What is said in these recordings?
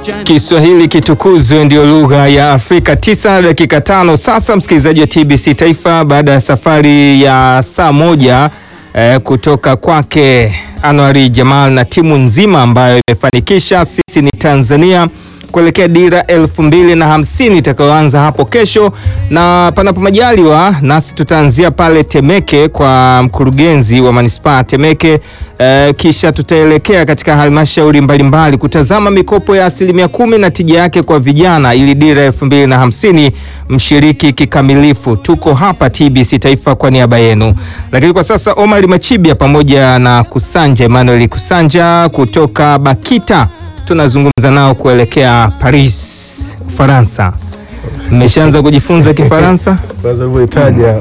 Kiswahili kitukuzwe ndio lugha ya Afrika. Tisa na dakika tano sasa, msikilizaji wa TBC Taifa, baada ya safari ya saa moja eh, kutoka kwake Anwari Jamal na timu nzima ambayo imefanikisha sisi ni Tanzania kuelekea dira elfu mbili na hamsini itakayoanza hapo kesho, na panapo majaliwa nasi tutaanzia pale Temeke kwa mkurugenzi wa manispaa Temeke eh, kisha tutaelekea katika halmashauri mbalimbali kutazama mikopo ya asilimia kumi na tija yake kwa vijana ili dira elfu mbili na hamsini mshiriki kikamilifu. Tuko hapa TBC Taifa kwa niaba yenu, lakini kwa sasa Omar Machibia pamoja na Kusanja Emmanuel Kusanja kutoka Bakita tunazungumza nao kuelekea Paris, Ufaransa. Mmeshaanza kujifunza Kifaransa? Kwanza ulivyoitaja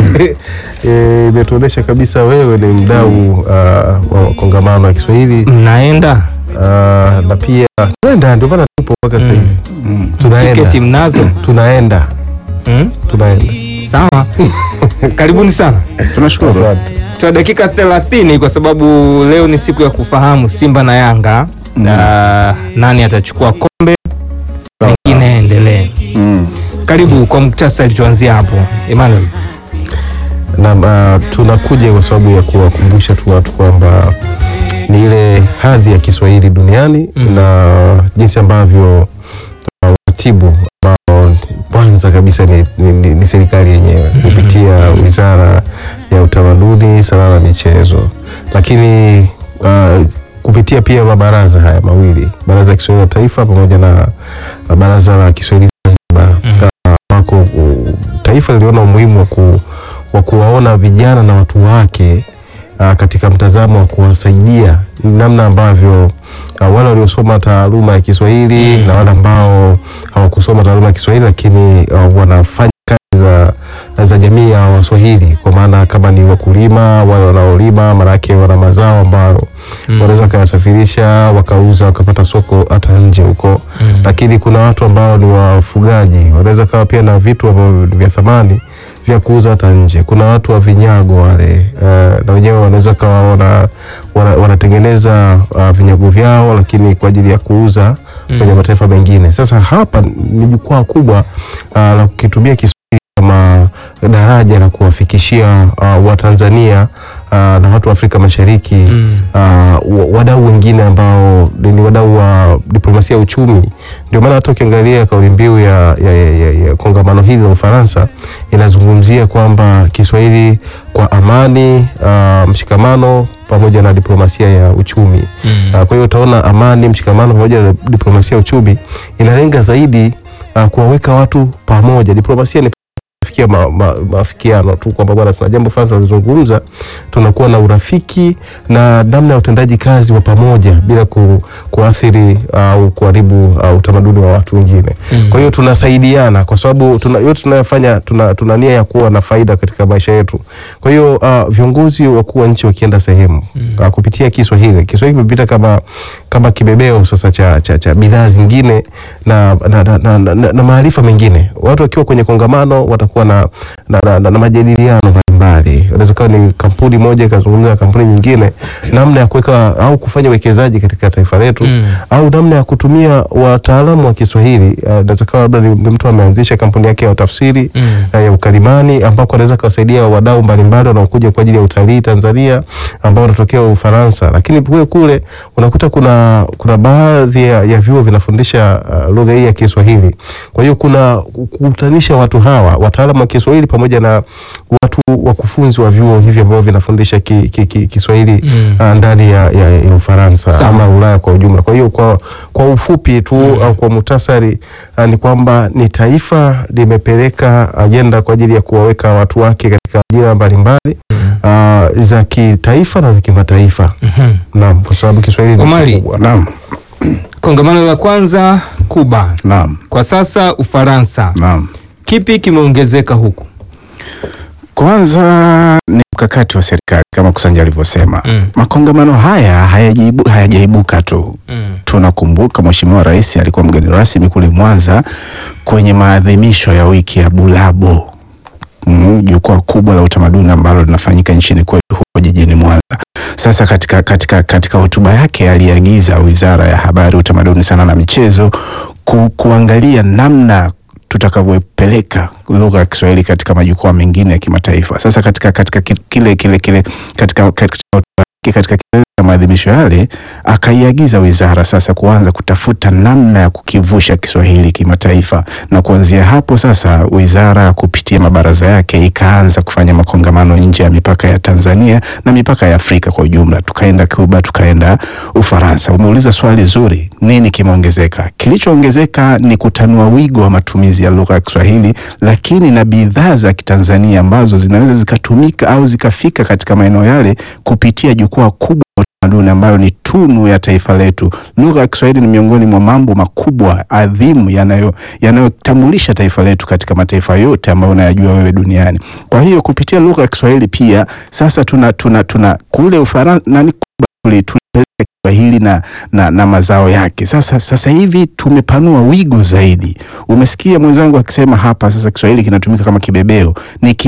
eh, imetuonyesha kabisa wewe ni mdau uh, wa kongamano ya Kiswahili Mnaenda uh, na pia tunaenda, ndio maana tupo mpaka sasa hivi tunaenda, tiketi mnazo? tunaenda Mm? tunaenda. Sawa, karibuni sana. Tunashukuru. Asante. Tuna dakika 30 kwa sababu leo ni siku ya kufahamu Simba na Yanga na nani atachukua kombe, mengine endelee. Mm. Karibu kwa muktasari, tuanzie hapo. Emmanuel. na uh, tunakuja kwa sababu ya kuwakumbusha tu watu kwamba ni ile hadhi ya Kiswahili duniani Mm. na jinsi ambavyo uh, waratibu ambao kwanza kabisa ni, ni, ni, ni serikali yenyewe kupitia Wizara ya Utamaduni, Sanaa na Michezo, lakini uh, kupitia pia mabaraza haya mawili, Baraza la Kiswahili la Taifa pamoja na uh, Baraza la Kiswahili Zanzibar ambako uh, taifa liliona umuhimu wa ku, wa kuwaona vijana na watu wake uh, katika mtazamo wa kuwasaidia namna ambavyo uh, wale waliosoma taaluma ya Kiswahili na wale ambao hawakusoma taaluma ya Kiswahili lakini uh, wanafanya kazi za, za jamii ya Waswahili kwa maana kama ni wakulima, wale wanaolima, maanake wana mazao ambayo wanaweza wakayasafirisha wakauza wakapata soko hata nje huko Mm. lakini kuna watu ambao ni wafugaji wanaweza kawa pia na vitu ambavyo ni vya thamani vya kuuza hata nje. Kuna watu wa vinyago wale uh, na wenyewe wanaweza kawa wana, wana, wanatengeneza uh, vinyago vyao lakini kwa ajili ya kuuza kwenye mataifa mengine. Sasa hapa ni jukwaa kubwa uh, la kukitumia Kiswahili kama daraja la kuwafikishia uh, Watanzania uh, na watu wa Afrika Mashariki Mm. uh, wa- wadau wengine ambao ni ni wadau wa diplomasia ya uchumi. Ndio maana hata ukiangalia kauli mbiu ya, ya, ya, ya, ya kongamano hili la Ufaransa inazungumzia kwamba Kiswahili kwa amani, uh, mshikamano pamoja na diplomasia ya uchumi. Mm. Uh, kwa hiyo utaona amani, mshikamano pamoja na diplomasia ya uchumi inalenga zaidi uh, kuwaweka watu pamoja. Diplomasia ni kufikia ma, ma, maafikiano tu kwamba bwana, tuna jambo fulani tunalizungumza, tunakuwa na urafiki na namna ya utendaji kazi wa pamoja bila ku, kuathiri au kuharibu uh, utamaduni wa watu wengine. Mm. Kwa hiyo tunasaidiana kwa sababu tuna, yote tunayofanya tuna, tuna nia ya kuwa na faida katika maisha yetu. Kwa hiyo uh, viongozi wakuu wa nchi wakienda sehemu uh, kupitia Kiswahili, Kiswahili kimepita kama kama kibebeo sasa cha, cha, cha bidhaa zingine na, na, na, na, na, na, na maarifa mengine. Watu wakiwa kwenye kongamano watakuwa na, na, na, na, na majadiliano mbalimbali. Inaweza kuwa ni kampuni moja ikazungumza na kampuni nyingine, namna ya kuweka au kufanya uwekezaji katika taifa letu Mm. au namna ya kutumia wataalamu wa Kiswahili. Uh, Inaweza kuwa labda ni, ni mtu ameanzisha kampuni yake ya utafsiri Mm. uh, ya ukalimani ambako anaweza kuwasaidia wadau mbalimbali wanaokuja kwa ajili ya utalii Tanzania ambao wanatokea Ufaransa, lakini kule kule unakuta kuna kuna baadhi ya, ya vyuo vinafundisha uh, lugha hii ya Kiswahili. Kwa hiyo kuna kukutanisha watu hawa wataalamu wa Kiswahili pamoja na watu wakufunzi wa vyuo hivi ambavyo vinafundisha ki, ki, ki, Kiswahili Mm. uh, ndani ya, ya, ya Ufaransa Sawa. ama Ulaya kwa ujumla. Kwa hiyo kwa, kwa ufupi tu au kwa muhtasari uh, ni kwamba ni taifa limepeleka ajenda kwa ajili ya kuwaweka watu wake katika ajira mbalimbali uh, za kitaifa na za kimataifa. Mhm. Naam, kwa sababu Kiswahili ni Omari. kikubwa. Naam. Kongamano la kwanza Kuba, Naam. kwa sasa Ufaransa. Naam. Kipi kimeongezeka huku? Kwanza ni mkakati wa serikali kama Kusanja alivyosema. Mm. Makongamano haya hayajaibu- hayajaibuka tu. Mm. Tunakumbuka Mheshimiwa Rais alikuwa mgeni rasmi kule Mwanza kwenye maadhimisho ya wiki ya Bulabo, mm, jukwaa kubwa la utamaduni ambalo linafanyika nchini kwetu huko jijini Mwanza. Sasa katika, katika, katika hotuba yake aliagiza Wizara ya Habari, Utamaduni, Sanaa na Michezo ku, kuangalia namna tutakavyopeleka lugha ya Kiswahili katika majukwaa mengine ya kimataifa. Sasa katika, katika ki- kile kile kile katika, katika hotuba yake katika kilele cha maadhimisho yale akaiagiza wizara sasa kuanza kutafuta namna ya kukivusha Kiswahili kimataifa, na kuanzia hapo sasa wizara kupitia mabaraza yake ikaanza kufanya makongamano nje ya mipaka ya Tanzania na mipaka ya Afrika kwa ujumla. Tukaenda Cuba, tukaenda Ufaransa. Umeuliza swali zuri, nini kimeongezeka? Kilichoongezeka ni kutanua wigo wa matumizi ya lugha ya Kiswahili, lakini na bidhaa za Kitanzania ambazo zinaweza zikatumika au zikafika katika maeneo yale kupitia jukwaa kubwa la utamaduni ambayo ni tunu ya taifa letu. Lugha ya Kiswahili ni miongoni mwa mambo makubwa adhimu yanayo yanayotambulisha taifa letu katika mataifa yote ambayo unayajua wewe duniani. Kwa hiyo kupitia lugha ya Kiswahili pia sasa tuna tuna tuna kule Ufaransa nani Cuba tuli- tulipeleka Kiswahili na, na, na mazao yake. Sasa sasa hivi tumepanua wigo zaidi. Umesikia mwenzangu akisema hapa sasa Kiswahili kinatumika kama kibebeo. Ni ki